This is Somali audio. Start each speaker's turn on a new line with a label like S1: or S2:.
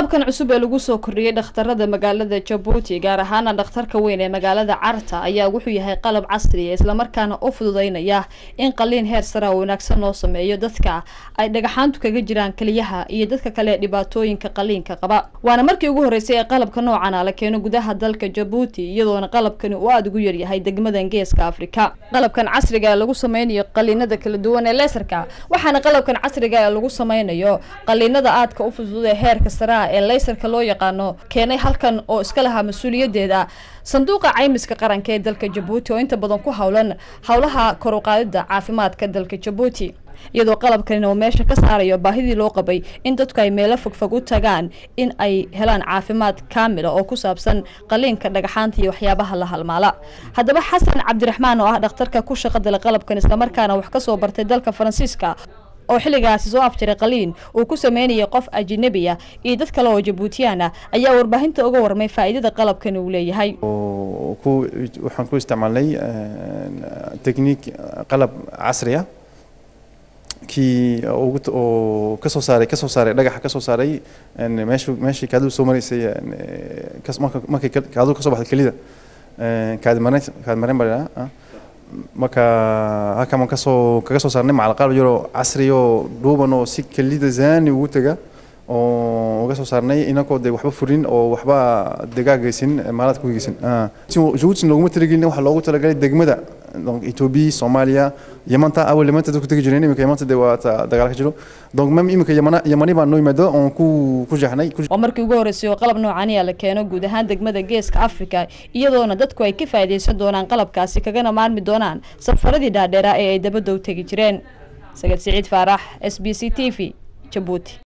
S1: qalabkan cusub ee lagu soo kordhiyey dhakhtarada magaalada jabuuti gaar ahaana dhakhtarka weyn ee magaalada carta ayaa wuxuu yahay qalab casriya islamarkaana u fududeynaya in qaliin heer sara wanaagsan loo sameeyo dadka ay dhagaxaantu kaga jiraan keliyaha iyo dadka kale dhibaatooyinka qaliinka qaba waana markii ugu horeysay ee qalabka noocana la keeno gudaha dalka jabuuti iyadoona qalabkani uu aada ugu yaryahay degmadan geeska afrika qalabkan casriga ee lagu sameynayo qaliinada kala duwan ee leesarka waxaana qalabkan casriga ee lagu sameynayo qaliinada aadka u fudud ee heerka sare ee leysarka loo yaqaano keenay halkan oo iska lahaa mas-uuliyadeeda sanduuqa caymiska qaranka ee dalka jabuuti oo inta badan ku howlan howlaha kor u qaadida caafimaadka dalka jabuuti iyadoo qalabkan uu meesha ka saarayo baahidii loo qabay in dadku ay meelo fogfog u tagaan in ay helaan caafimaad kaamila oo ku saabsan qaliinka dhagaxaanta iyo waxyaabaha la halmaala haddaba xasan cabdiraxmaan oo ah dhakhtarka ku shaqadala qalabkan islamarkaana wax kasoo bartay dalka faransiiska oo xilligaasi soo afjiray qaliin uu ku sameynayay qof ajinabiya iyo dad kale oo jabuutiyaan ah ayaa warbaahinta uga warmay faa'iidada qalabkan uu leeyahay
S2: waxaan ku isticmaalnay technique qalab casri ah kii oo kasoo saaray kasoo saaray dhagaxa kasoo saaray meeshu meeshii kaadu soo maraysay markay kaadu kasoo baxday kelida kaadimaren kaadimaren baa lidhaha marka halkan waan kasoo kaga soo saarnay macal qalab yaroo casri oo dhuuban oo si kelida zaani ugu taga oo uga soo saarnay inakoo dee waxba furin oo waxba degaa geysin maalaad ku geysin jabuuti looguma talagelin waxaa loogu talagalay degmada donc ethiopia soomaaliya yamanta awal yamanta dadku tegi jireen iminka yamanta dee waa dagaal ka jiro donc même iminka yamana yamani baa noo yimaado oon ku ku jeexnay
S1: waa markii ugu horreysay oo qalab noocaniya la keeno guud ahaan degmada geeska africa iyadoona dadku ay ka faa'iidaysan doonaan qalabkaasi kagana maarmi doonaan safaradii dhaadheeraa ee ay dabadda u tegi jireen sagad siciid faarax s b c t v jabuuti